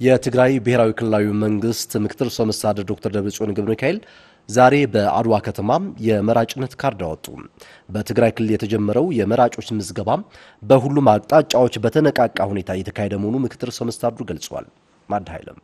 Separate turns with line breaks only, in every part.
የትግራይ ብሔራዊ ክልላዊ መንግስት ምክትል ርዕሰ መስተዳድር ዶክተር ደብረጽዮን ገብረ ሚካኤል ዛሬ በአድዋ ከተማ የመራጭነት ካርድ አወጡ። በትግራይ ክልል የተጀመረው የመራጮች ምዝገባ በሁሉም አቅጣጫዎች በተነቃቃ ሁኔታ እየተካሄደ መሆኑ ምክትል ርዕሰ መስተዳድሩ ገልጸዋል። ማድ ኃይለም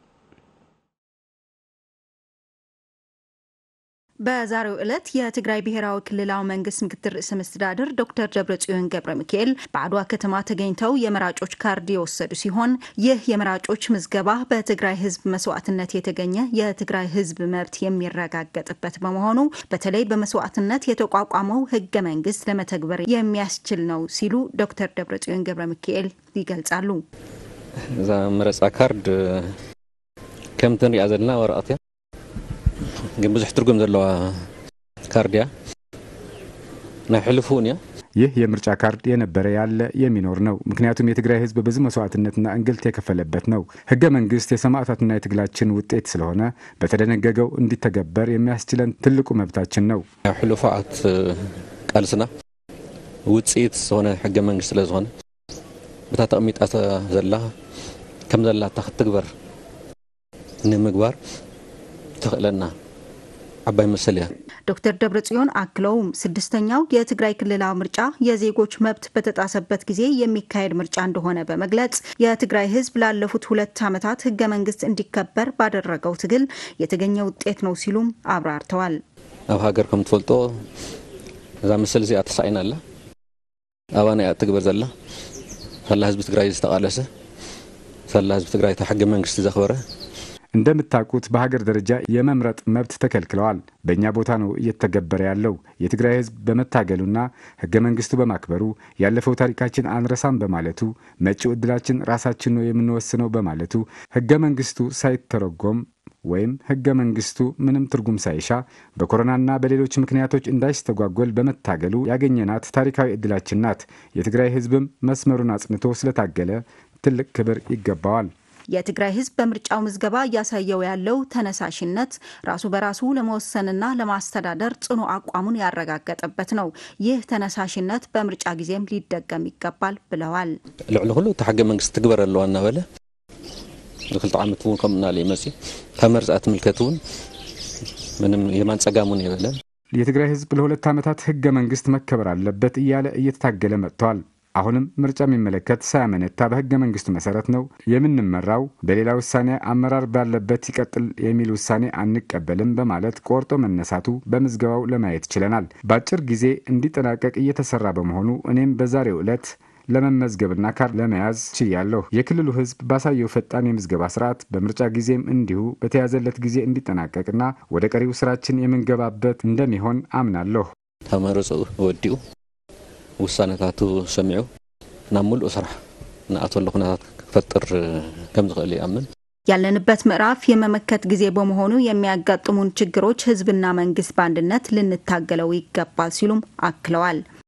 በዛሬው ዕለት የትግራይ ብሔራዊ ክልላዊ መንግስት ምክትል ርዕሰ መስተዳድር ዶክተር ደብረጽዮን ገብረ ሚካኤል በአድዋ ከተማ ተገኝተው የመራጮች ካርድ የወሰዱ ሲሆን ይህ የመራጮች ምዝገባ በትግራይ ሕዝብ መስዋዕትነት የተገኘ የትግራይ ሕዝብ መብት የሚረጋገጥበት በመሆኑ በተለይ በመስዋዕትነት የተቋቋመው ህገ መንግስት ለመተግበር የሚያስችል ነው ሲሉ ዶክተር ደብረጽዮን ገብረ ሚካኤል ይገልጻሉ።
እዛ መረፃ ካርድ ከምቲ ንሪኣ ዘለና ወረቐት እያ ግን ብዙሕ ትርጉም ዘለዋ ካርድ እያ ናይ ሕልፉ እውን እያ
ይህ የምርጫ ካርድ የነበረ ያለ የሚኖር ነው። ምክንያቱም የትግራይ ህዝብ ብዙ መስዋዕትነትና እንግልት የከፈለበት ነው። ህገ መንግስት የሰማዕታትና የትግላችን ውጤት ስለሆነ በተደነገገው እንዲተገበር የሚያስችለን ትልቁ መብታችን ነው።
ናይ ሕሉፋት ቃልስና ውፅኢት ዝኾነ ሕገ መንግስት ስለ ዝኾነ ብታ ተቐሚጣ ዘላ ከም ዘላታ ክትግበር ንምግባር ትኽእለና ዓባይ መሰል እያ።
ዶክተር ደብረጽዮን አክለውም ስድስተኛው የትግራይ ክልላዊ ምርጫ የዜጎች መብት በተጣሰበት ጊዜ የሚካሄድ ምርጫ እንደሆነ በመግለጽ የትግራይ ህዝብ ላለፉት ሁለት ዓመታት ህገ መንግስት እንዲከበር ባደረገው ትግል የተገኘ ውጤት ነው ሲሉም አብራርተዋል።
ኣብ ሃገር ከም ትፈልጦ እዛ መሰል እዚኣ ተሳኢና ኣላ ኣባና እያ ትግበር ዘላ ሰላ ህዝቢ ትግራይ ዝተቃለሰ ሰላ ህዝቢ ትግራይ ታ ሕገ መንግስቲ ዘኽበረ
እንደምታውቁት በሀገር ደረጃ የመምረጥ መብት ተከልክለዋል። በእኛ ቦታ ነው እየተገበረ ያለው። የትግራይ ህዝብ በመታገሉና ህገ መንግስቱ በማክበሩ ያለፈው ታሪካችን አንረሳም በማለቱ መጪው ዕድላችን ራሳችን ነው የምንወስነው በማለቱ ህገ መንግስቱ ሳይተረጎም ወይም ህገ መንግስቱ ምንም ትርጉም ሳይሻ በኮሮናና በሌሎች ምክንያቶች እንዳይስተጓጎል በመታገሉ ያገኘናት ታሪካዊ ዕድላችን ናት። የትግራይ ህዝብም መስመሩን አጽንቶ ስለታገለ ትልቅ ክብር ይገባዋል።
የትግራይ ህዝብ በምርጫው ምዝገባ እያሳየው ያለው ተነሳሽነት ራሱ በራሱ ለመወሰንና ለማስተዳደር ጽኑ አቋሙን ያረጋገጠበት ነው። ይህ ተነሳሽነት በምርጫ ጊዜም ሊደገም ይገባል ብለዋል።
ልዕሊ ኩሉ እቲ ሕገ መንግስቲ ትግበር ኣለዋ እናበለ ንክልተ ዓመት እውን ከምኡ እናለ ይመፅ ካብ መርፃ ትምልከት እውን ምንም የማን ፀጋም እውን የበለን
የትግራይ ህዝብ ለሁለት ዓመታት ህገ መንግስት መከበር አለበት እያለ እየተታገለ መጥተዋል። አሁንም ምርጫ የሚመለከት ሳያመነታ በህገ መንግስቱ መሰረት ነው የምንመራው። በሌላ ውሳኔ አመራር ባለበት ይቀጥል የሚል ውሳኔ አንቀበልም በማለት ቆርጦ መነሳቱ በምዝገባው ለማየት ችለናል። በአጭር ጊዜ እንዲጠናቀቅ እየተሰራ በመሆኑ እኔም በዛሬው ዕለት ለመመዝገብና ካርድ ለመያዝ ችያለሁ። የክልሉ ህዝብ ባሳየው ፈጣን የምዝገባ ስርዓት በምርጫ ጊዜም እንዲሁ በተያዘለት ጊዜ እንዲጠናቀቅና ወደ ቀሪው ስራችን የምንገባበት እንደሚሆን አምናለሁ።
ተመረፁ ወዲኡ ውሳነታቱ ሰሚዑ ናብ ሙሉእ ስራሕ ንኣተሉ ኩነታት ክፈጥር ከም ዝኽእል ይኣምን።
ያለንበት ምዕራፍ የመመከት ጊዜ በመሆኑ የሚያጋጥሙን ችግሮች ህዝብና መንግስት በአንድነት ልንታገለው ይገባል ሲሉም አክለዋል።